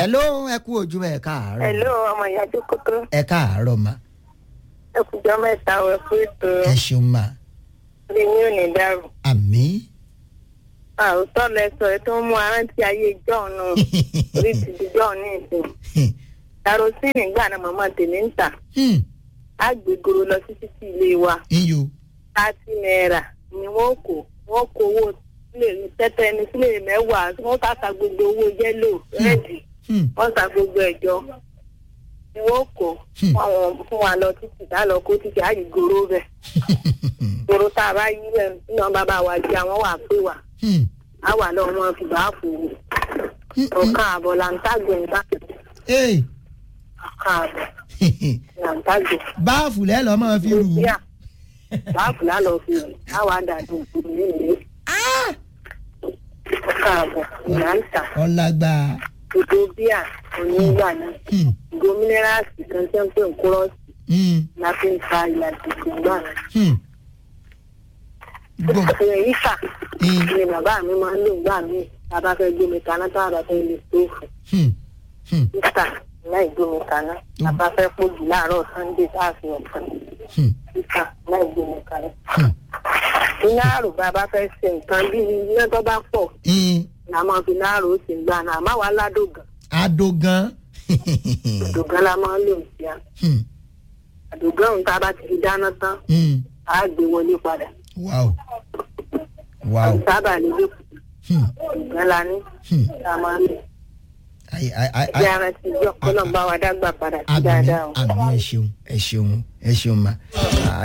hello ẹ kú ojúmọ́ ẹ káàárọ̀ Hello, ọmọ ìyá Jókòtó. ẹ káàárọ̀ ma Ẹ kùjọ́ mẹ́ta wẹ̀ fún ètò ẹ ṣeun ma ilé ní òní dàrú. àmì Àwòtọ́ lẹ sọ ẹ tó ń mú arántí ayé John náà. Orí ti di John ní ìsìn. Karosíìnì gbà náà màmá tèmi ń tà. Á gbé goro lọ sí títí ilé wa. iyò Thirty naira ni wọ́n kó. Wọ́n kó owó sílé tẹ́tẹ́ ní sílé mẹ́wàá. Wọ́n ká ta gbogbo owó yẹ́lò rẹ́ẹ̀dì. Wọ́n ta gbogbo ẹ̀jọ́. Ni wọ́n kó. Hmm. Fún àwọn fún wa lọ títí tá lọ kó títí á yí goro bẹ̀. Goro tá a bá yí bẹ̀ nínú bàbá wa jẹ́ àwọn wà pé wà. Á wà lọ́wọ́ wọn fi bá fò wò. Ọ̀kan àbọ̀ là ń tàgbẹ̀ ń tàgbẹ̀. ee Ọ̀kan àbọ̀ là ń tàgbẹ̀. báàfù lẹ́ lọ́ máa fi rù ú. Bíà báàfù lálọ́ fi rù. Á wà dàdú ìlú ìlú. Ọ̀kan àbọ̀ là ń tà. ọlágbá Ètò bíà onígbà náà. Ìgò mínírààsì kan tẹ́ ń pè ń kúrọ́ọ̀sì la fi ń ta ìlàjì ìgbà náà. gbọ́ Ìrìn yìí kà Mm. ni bàbá mi máa ń lò gbà mí. Tá a bá fẹ́ gbé mi kaná tá a bá fẹ́ lè stóòfù. títà láì gbómi kaná bàbá fẹ́ pòjù láàárọ̀ sunday tá a fi ọ̀kan títà láì gbómi kaná. iná àrò bàbá fẹ́ ṣe nǹkan bí iná tó bá pọ̀ la máa fi iná àrò ṣe gbà náà àmọ́ wàá ládògàn adogan àdògàn la máa ń lò sí a àdògàn òun tá a bá ti fi dáná tán á gbé wọlé padà wow wow sábà lè dé ìgbà la ní tá a máa ń lò. Ai, ai, ai, bí ai. ara ti jọ kọ́nà bá wa dágbà padà sí àmì dáadáa o. àmì ẹ ṣeun ẹ ṣeun ẹ ṣeun ma.